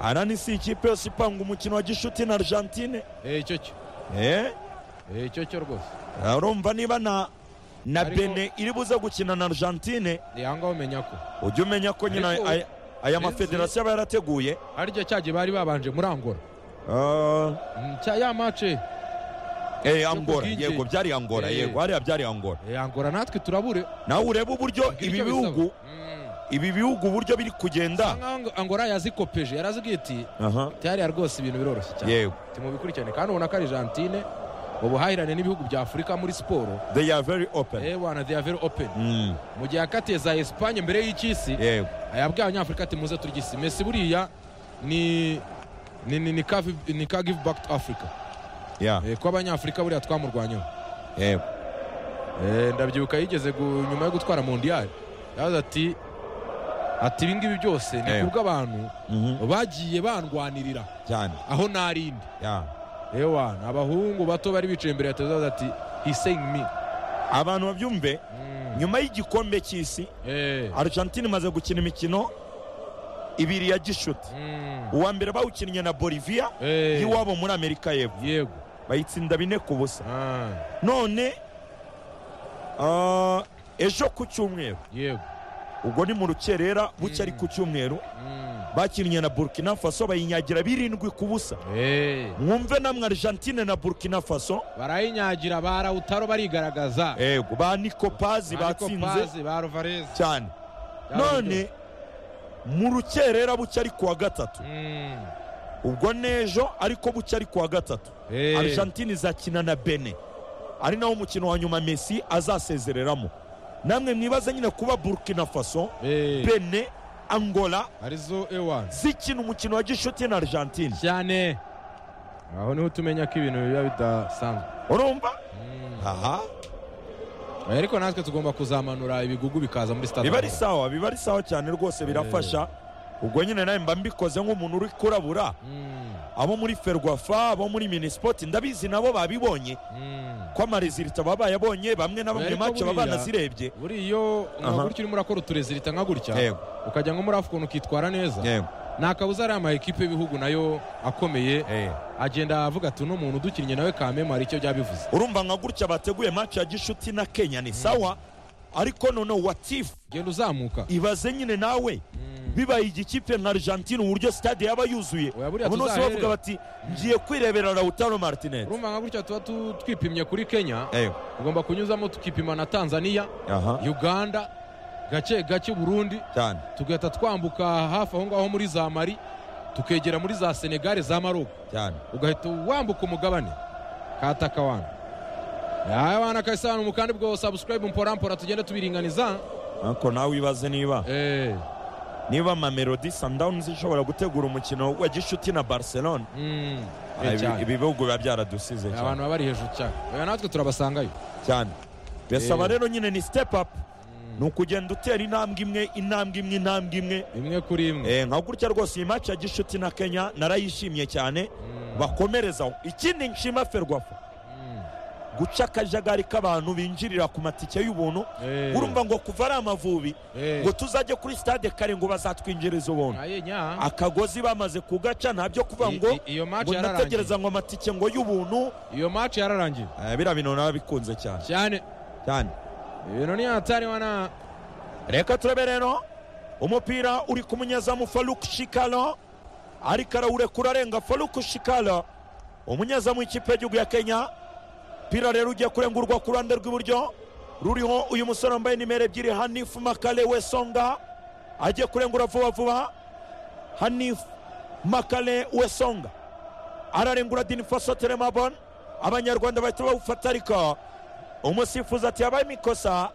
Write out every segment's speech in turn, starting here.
arani si ikipe yose ipanga umukino wa gishuti na argentine icyo cyo eh icyo cyo rwose urumva niba na na Ariko- bene iri buze gukina na argentine ni aha ngaha umenya ko ujye umenya ko nyine Ariko- aya- aya mafederasiyo aba yarateguye aricyo cyagiye bari babanje muri angora Ah, Mm, cya ya mace eh, angora bwinshi. yego byari angora Eh. yego hariya byari angora angora natwe turabure nawe urebe uburyo Mbwira ibi icyo bihugu bisaba. Mm. ibi bihugu uburyo biri Bisa kugenda nkaho angora yazikopeje yarazibwiye iti aha byariya rwose ibintu biroroshye cyane yego mubikurikirane kandi ubona ko argentine ubuhahirane n'ibihugu bya afurika muri siporo they are very open eh wana they are very open Mm, mu gihe yakatiye za esipanye mbere y'icy'isi yego yabwiye abanyafurika ati muze turya isi mesi buriya ni ni ni ni ka vi- ni ka give back to africa ya eh, ko abanyafurika buriya twamurwanyeho yego Eh, ndabyibuka yigeze gu- nyuma yo gutwara mondiyari yavuze ati ati ibi ngibi byose ni Eh. kubw'abantu Mhm, bagiye bandwanirira cyane aho narindi ya ewa ni abahungu bato bari bicaye imbere ya televiziyo bavuze ati hiseyingi mi abantu babyumve nyuma y'igikombe cy'isi argentine imaze gukina imikino ibiri ya gishuti uwa mbere bawukinnye na boliviya y'iwabo muri amerika y'epfo yego bayitsinda bine ku busa Ah, none ah, ejo ku cyumweru yego ubwo ni mu rukerera buke ari ku cyumweru Mm. bakinnye na burkina faso bayinyagira birindwi ku busa Eh, mwumve namwe argentine na burkina faso barayinyagira barawutaro barigaragaza ego ba nikopazi Marco batsinze Paz, ba rovareze cyane none mu rukerera buke ari kuwa gatatu ubwo n'ejo ariko buke ari kuwa gatatu argentine izakina na bene ari nawo mukino wa nyuma messi azasezereramo namwe mwibaze nyine kuba burkina faso bene angola arizo ewa zikina umukino wa gishuti na argentine cyane aho niho tumenya ko ibintu biba bidasanzwe urumva Mm. aha Eh, ariko natwe tugomba kuzamanura ibigugu bikaza muri stade biba ari sawa biba ari sawa cyane rwose birafasha ubwo nyine nawe mba mbikoze nk'umuntu uri kurabura Mm. abo muri ferwafa abo muri minisipoti ndabizi nabo babibonye Mm. ko amarezilita baba bayabonye bamwe na bamwe Ariko mace baba buriya- banazirebye buri iyo Aha. nka gutya urimo urakora uturezilita nka gutya yego ukajya nko muri afu ukuntu ukitwara neza yego nta kabuza ari amakipe y'ibihugu nayo akomeye eh. agenda avuga ati uno muntu udukinnye nawe kameme hari icyo byabivuze urumva nka gutya bateguye match ya gishuti na kenya ni sawa ariko noneho watifu genda uzamuka ibaze nyine nawe bibaye igikipe nka argentine uburyo stade yaba yuzuye Oya, buriya abantu bose tuzahere. bavuga bati ngiye kwirebera rautaro martinez urumva nka gutya tuba tu- twipimye kuri kenya Eh, tugomba kunyuzamo tukipima na tanzania aha uganda gake gake burundi cyane tugahita twambuka hafi aho ngaho muri za mari tukegera muri za senegare za maroko cyane ugahita wambuka umugabane kataka wana yawe wana kayisanu mukandi bwo subscribe mpora mpora tugende tubiringaniza ariko nawe wibaze niba eh niba mamelodi sundowns ishobora gutegura umukino wa gishuti na barcelona mm Ah, eh, ibi- cyane. ibi bihugu biba byaradusize abantu cyane baba bari hejuru cyane oya natwe turabasangayo cyane bisaba Eh. rero nyine ni step up ni ukugenda utera intambwe imwe intambwe imwe intambwe imwe imwe kuri imwe Eh, nka gutya rwose iyi match ya gishuti na kenya narayishimye cyane bakomerezaho ikindi nshima ferwafa Mm. guca akajagari k'abantu binjirira ku matike y'ubuntu Eh, urumva ngo kuva ari amavubi eh, ngo tuzajye kuri stade kare ngo bazatwinjiriza ubuntu aye nya akagozi bamaze kugaca nta byo kuvuga I- ngo i- iyo match ngo yararangiye nategereza ngo amatike ngo y'ubuntu iyo match yararangiye Eh, biriya bintu nabikunze cyane cyane cyane ibintu ni hatari wana reka turebe rero umupira uri ku munyezamu faruk shikalo ariko arawurekura arenga faruk shikalo umunyezamu w'ikipe y'igihugu ya kenya pira rero ugiye kurengurwa ku ruhande rw'iburyo ruriho uyu musore wambaye nimero ebyiri hanifu makale wesonga agiye kurengura vuba vuba hanifu makale wesonga ararengura dinifaso teremabon abanyarwanda bahita bawufata ariko umusifuzi ati yabaye imikosa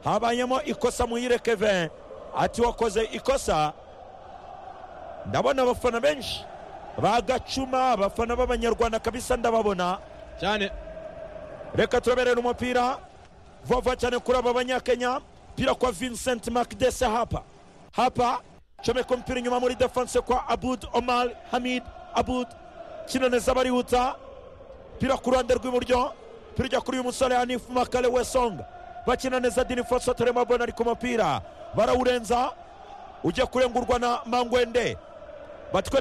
habayemo ikosa muhire kevin ati wakoze ikosa ndabona abafana benshi bagacuma abafana b'abanyarwanda kabisa ndababona cyane reka turaberera umupira vuba cyane kuri aba banyakenya pira kwa vincent makdese hapa hapa comeka umupira inyuma muri defense kwa abud omar hamid abud kina neza barihuta pira ku ruhande rw'iburyo pira ijya kuri uyu musore hanifu makale wesonga bakina neza dini foso teremabona ari ku mupira barawurenza ujya kurengurwa na mangwende batwereka